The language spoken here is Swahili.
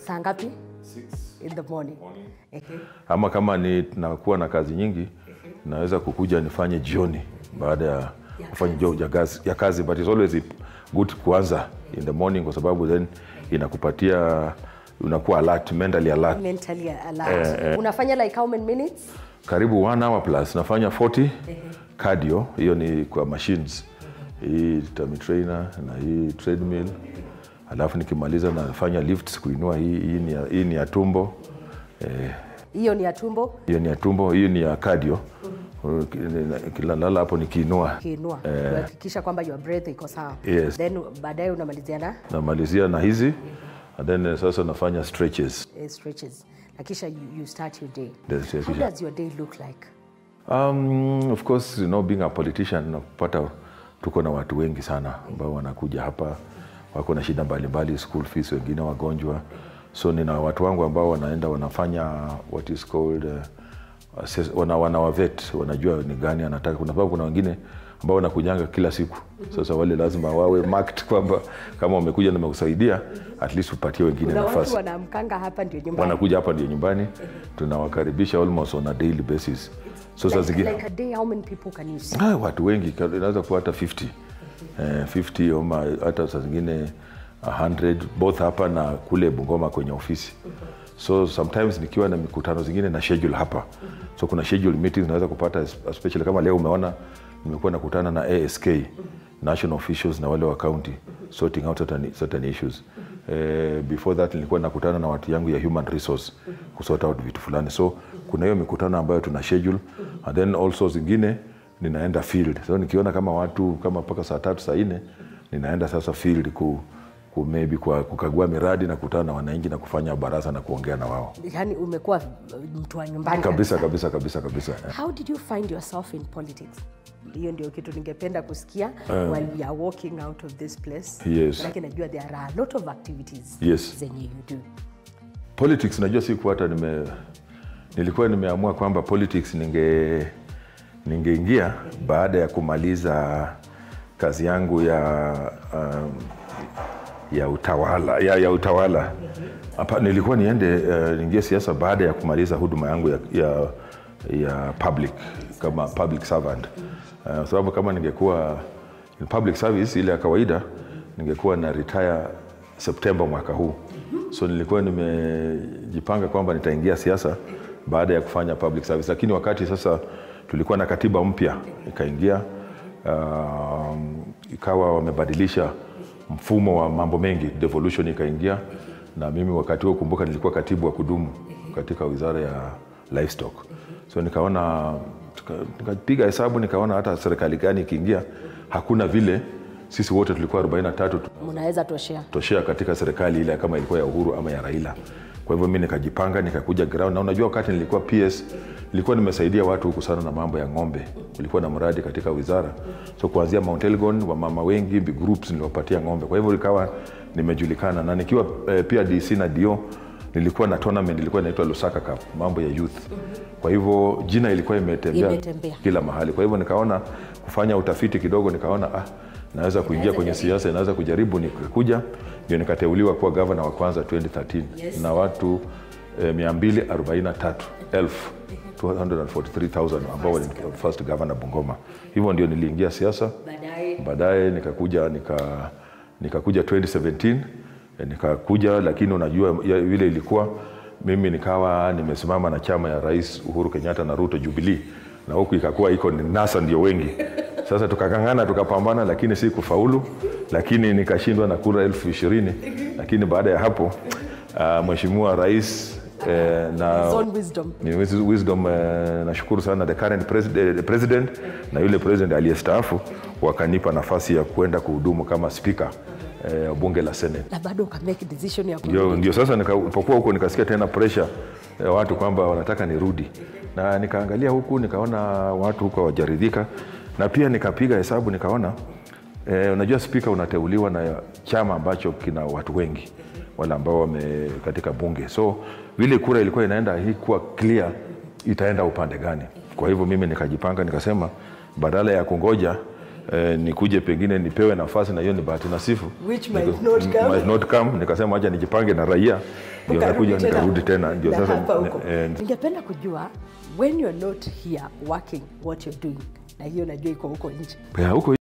saa ngapi in the morning Ehe. ama kama ni nakuwa na kazi nyingi naweza kukuja nifanye jioni baada ya kufanya jo ya kazi, ya kazi but it's always good kuanza in the morning kwa sababu then inakupatia unakuwa alert mentally alert mentally alert unafanya like how many minutes karibu one hour plus nafanya 40 cardio hiyo ni kwa machines hii tummy trainer na hii treadmill alafu nikimaliza nafanya lifts kuinua hii hii ni ya, hii ni ya tumbo eh, hiyo ni ya tumbo hiyo ni ya tumbo hiyo ni ya cardio kilalala hapo nikiinua kiinua kuhakikisha kwamba your breath iko sawa Yes. then baadaye unamalizia na namalizia na hizi and then eh, sasa nafanya stretches eh, stretches na kisha you, you start your day That's it, how kisha- does your day look like Um, of course, you know, being a politician napata tuko na watu wengi sana ambao wanakuja hapa wako na shida mbalimbali, school fees, wengine wagonjwa. So nina watu wangu ambao wanaenda wanafanya what is called uh, assess- wana, wanawavet wanajua ni gani anataka. Kuna sababu kuna wengine ambao wanakujanga kila siku. Sasa wale lazima wawe marked kwamba kama wamekuja na wamekusaidia, at least upatie wengine na watu nafasi wanaamkanga hapa ndio nyumbani wanakuja hapa ndio nyumbani, tunawakaribisha almost on a daily basis. So saa like, zingine like a day how many people can you see Ah, watu wengi ka- inaweza kuwa hata 50 eh, 50 ama hata saa zingine 100 both hapa na kule Bungoma kwenye ofisi so sometimes nikiwa na mikutano zingine na schedule hapa so kuna schedule meetings naweza kupata es- especially kama leo umeona nimekuwa nakutana na ASK national officials na wale wa county sorting out certain, certain issues eh, before that nilikuwa nakutana na watu yangu ya human resource kusort out vitu fulani so kuna hiyo mikutano ambayo tuna schedule and then also zingine ninaenda field so nikiona kama watu kama mpaka saa tatu saa nne ninaenda sasa field ku, ku maybe kwa kukagua miradi na kutana na wananchi na kufanya baraza na kuongea na wao yani umekuwa uh, mtu wa nyumbani kabisa kabisa kabisa kabisa eh. how did you find yourself in politics hiyo ndio kitu ningependa kusikia while we are walking out of this place Yes. Manake najua there are a lot of activities Yes. zenye you do politics najua siku hata nime nilikuwa nimeamua kwamba politics ninge ningeingia baada ya kumaliza kazi yangu ya um, ya utawala ya, ya utawala hapa nilikuwa niende uh, niingie siasa baada ya kumaliza huduma yangu ya, ya, ya public kama public servant uh, sababu kama ningekuwa in public service ile ya kawaida ningekuwa na retire Septemba mwaka huu so nilikuwa nimejipanga kwamba nitaingia siasa baada ya kufanya public service lakini wakati sasa tulikuwa na katiba mpya ikaingia um, ikawa wamebadilisha mfumo wa mambo mengi devolution ikaingia na mimi wakati huo kumbuka nilikuwa katibu wa kudumu katika wizara ya livestock so nikaona tuka- nikapiga hesabu nikaona hata serikali gani ikiingia hakuna vile sisi wote tulikuwa 43 tu- mnaweza toshea toshea katika serikali ile kama ilikuwa ya Uhuru ama ya Raila. Kwa hivyo mi nikajipanga nikakuja ground, na unajua wakati nilikuwa PS nilikuwa nimesaidia watu huku sana na mambo ya ng'ombe. Kulikuwa na mradi katika wizara, so kuanzia Mount Elgon wamama wengi big groups niliwapatia ng'ombe, kwa hivyo ikawa nimejulikana, na nikiwa eh, pia DC na DO nilikuwa na tournament ilikuwa inaitwa Lusaka Cup, mambo ya youth. Kwa hivyo jina ilikuwa imetembea Imetembea. kila mahali. Kwa hivyo nikaona kufanya utafiti kidogo, nikaona ah, naweza kuingia kwenye siasa, naweza kujaribu. Nikakuja ndio nikateuliwa kuwa gavana wa kwanza 2013 na watu eh, 243 elfu 243,000 ambao ni first governor Bungoma. Hivyo ndio niliingia siasa baadaye baadaye nikakuja nika nikakuja 2017 eh, nikakuja lakini unajua ya- vile ilikuwa mimi nikawa nimesimama na chama ya rais Uhuru Kenyatta na Ruto Jubilee na huku ikakuwa iko ni NASA ndio wengi sasa tukakangana tukapambana lakini si kufaulu lakini nikashindwa na kura elfu ishirini lakini baada ya hapo uh, mheshimiwa rais eh, na His own wisdom ni wis- wisdom eh, nashukuru sana the current president, the president na yule president aliyestaafu wakanipa nafasi ya kwenda kuhudumu kama spika eh, bunge la senate na bado ukamake decision ya kurudi. ndio, ndio sasa nikapokuwa huko nikasikia tena pressure ya watu kwamba wanataka nirudi na nikaangalia huku nikaona watu huko hawajaridhika na pia nikapiga hesabu nikaona eh, unajua spika unateuliwa na chama ambacho kina watu wengi wale ambao wame katika bunge so vile kura ilikuwa inaenda hikuwa clear itaenda upande gani kwa hivyo mimi nikajipanga nikasema badala ya kungoja eh, nikuje pengine nipewe nafasi na hiyo ni bahati nasifu Which might Nika- not come. might not come. nikasema acha nijipange na raia ndio Ukarudi nakuja tena. nikarudi tena ndio Na sasa hapa huko. eh, ningependa kujua when you're not here working what you're doing na hiyo najua iko huko nje ya, huko